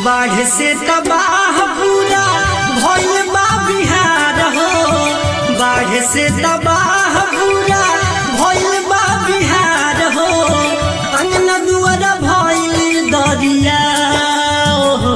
बाढ़ से तबाह पूरा भइल बा बिहार हो बाढ़ से तबाह पूरा भइल बा बिहार हो अंगना दुआर भइल दरिया हो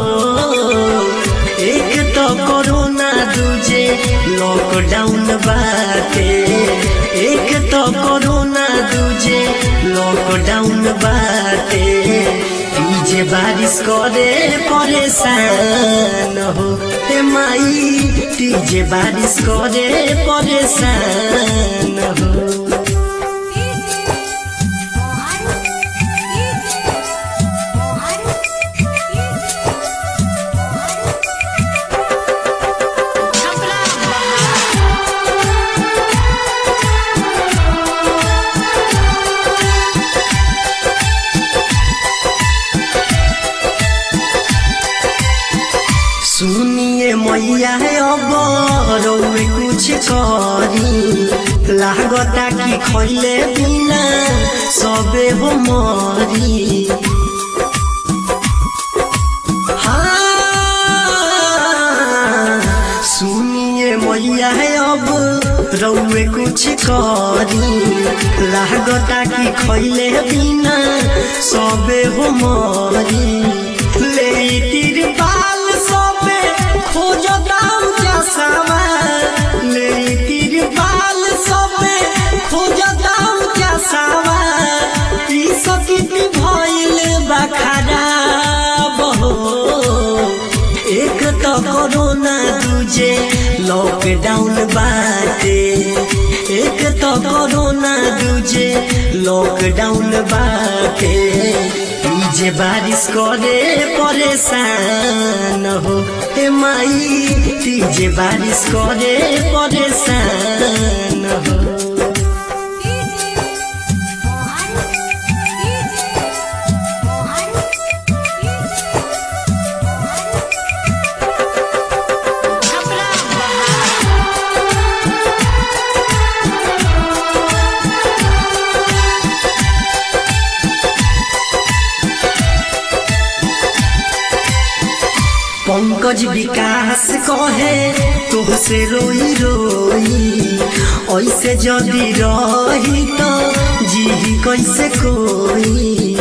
एक तो कोरोना दूजे लॉकडाउन बाटे एक तो कोरोना दूजे लॉकडाउन बाटे जे बारिश करे परेशान हो हे माई तीजे बारिश करे परेशान हो सुनिए मैया है अब रौए कुछ करी लागता कि खैले बिना सबे हो मरी हाँ, सुनिए मैया है अब रौए कुछ करी लागता कि खैले बिना सबे हो मरी ले तिरपाल सबे खोज दाम जसावा ले तिरपाल सबे खोज दाम जसावा ई सकित भइल बा खराब हो एक तो कोरोना दूजे लॉकडाउन बाटे एक तो कोरोना दूजे लॉकडाउन बाटे जे बारिश करे परेशान हो हे माई तीजे बारिश करे परेशान हो पंकज विकास कहे तुहसे रोई रोई ऐसे जदि रही तो जी कैसे कोई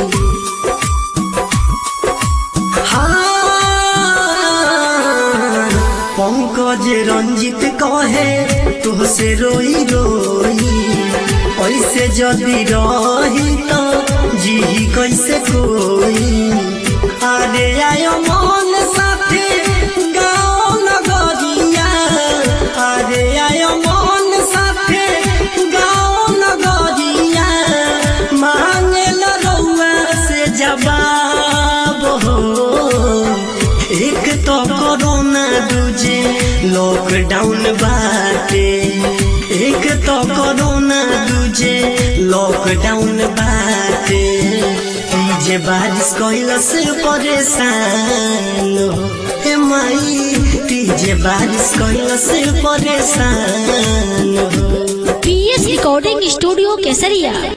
हाँ, पंकज रंजित कहे तुहसे रोई रोई ऐसे जदि रही तो जी कैसे कोई अरे आयो मन साथे गाँव नगरिया अरे आयो मन साथे गाँव नगरिया मांगे रउआ से जवाब हो एक तो कोरोना दूजे लॉकडाउन बाटे एक तो कोरोना दूजे लॉकडाउन बाटे जे बारिश कैला से परेशान हो हे माई तीजे बारिश कैला से परेशान हो पीएस रिकॉर्डिंग स्टूडियो केसरिया